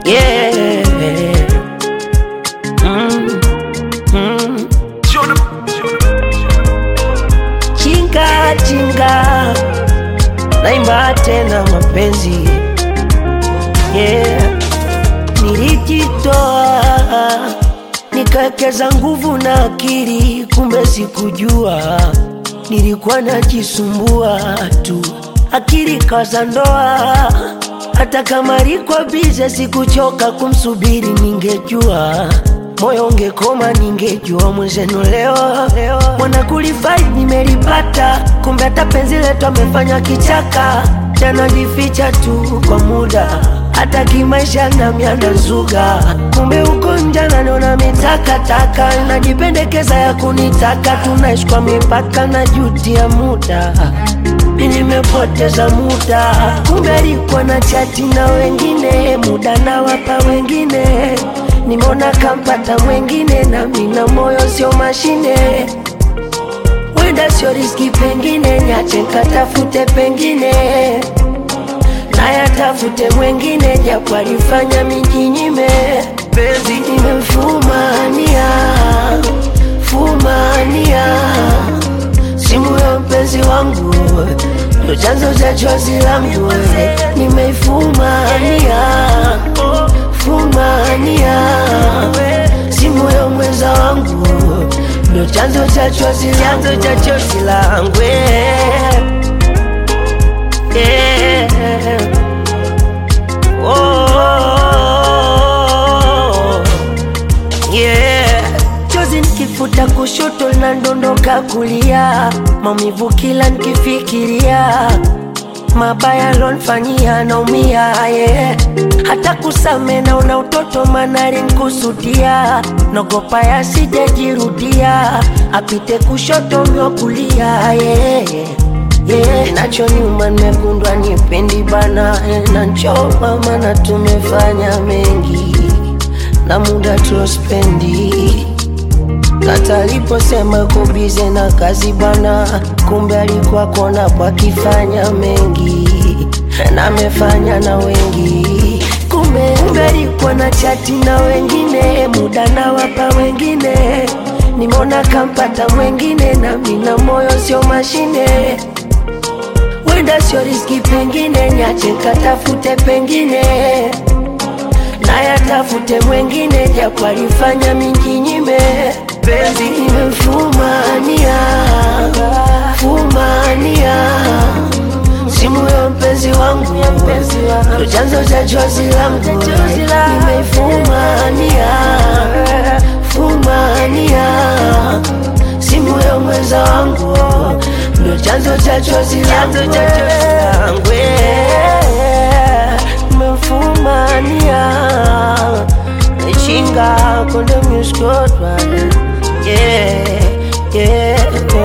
yeah. Mm, mm. Chinga chinga, naimba tena mapenzi yeah. Nilijitoa nikawekeza nguvu na akili, kumbe sikujua nilikuwa najisumbua tu, akili kaza ndoa. Hata kama liko bize, sikuchoka kumsubiri, ningejua moyo ungekoma, ningejua mwenzenu leo mwana kulifai nimelipata, kumbe hata penzi letu amefanya kichaka, tanajificha tu kwa muda hata kimaisha nami anazuga, kumbe uko nje ananiona mitakataka, najipendekeza ya kunitaka, tunaishi kwa mipaka na juti ya muda mi nimepoteza muda, kumbe alikuwa na chati na wengine, muda na wapa wengine, nimeona kampata mwengine, na mina moyo sio mashine, wenda sio riski, pengine nyache nkatafute pengine nayatafute mwengine, japo alifanya mijinyime, penzi nimefumania fumania simu ya mpenzi wangu ndo chanzo cha chozi langu, nimeifumania fumania simu ya mwenza wangu ndo chanzo cha chozi chanzo cha chozi langu yeah. Oh, yeah. Chozi nikifuta kushoto linadondoka kulia, maumivu kila nikifikiria, mabaya lonfanyia naumia yeah. Hata kusame naona utoto manari nkusudia, nogopa yasijejirudia, apite kushoto myo kulia yeah. Yeah, nacho nyuma nimekundwa nipendi bana eh, na nchoma mana tumefanya mengi na muda tuospendi kata aliposema kubize na kazi bana, kumbe alikuwa kona pakifanya mengi na amefanya na wengi, kumbe kumbe alikuwa na chati na wengine, muda na wapa wengine, nimeona kampata mwengine, na mina moyo sio mashine wenda sio riski, pengine nyache katafute pengine nayatafute mwengine, japo alifanya minginyime, penzi nimefumania fumania simu ya mpenzi wangu ndo chanzo cha chozi langu, nimeifumania fumania simu ya mwenza wangu ndo chanzo cha chozi langu nimefumania chinga konde muskotwa yeah, yeah.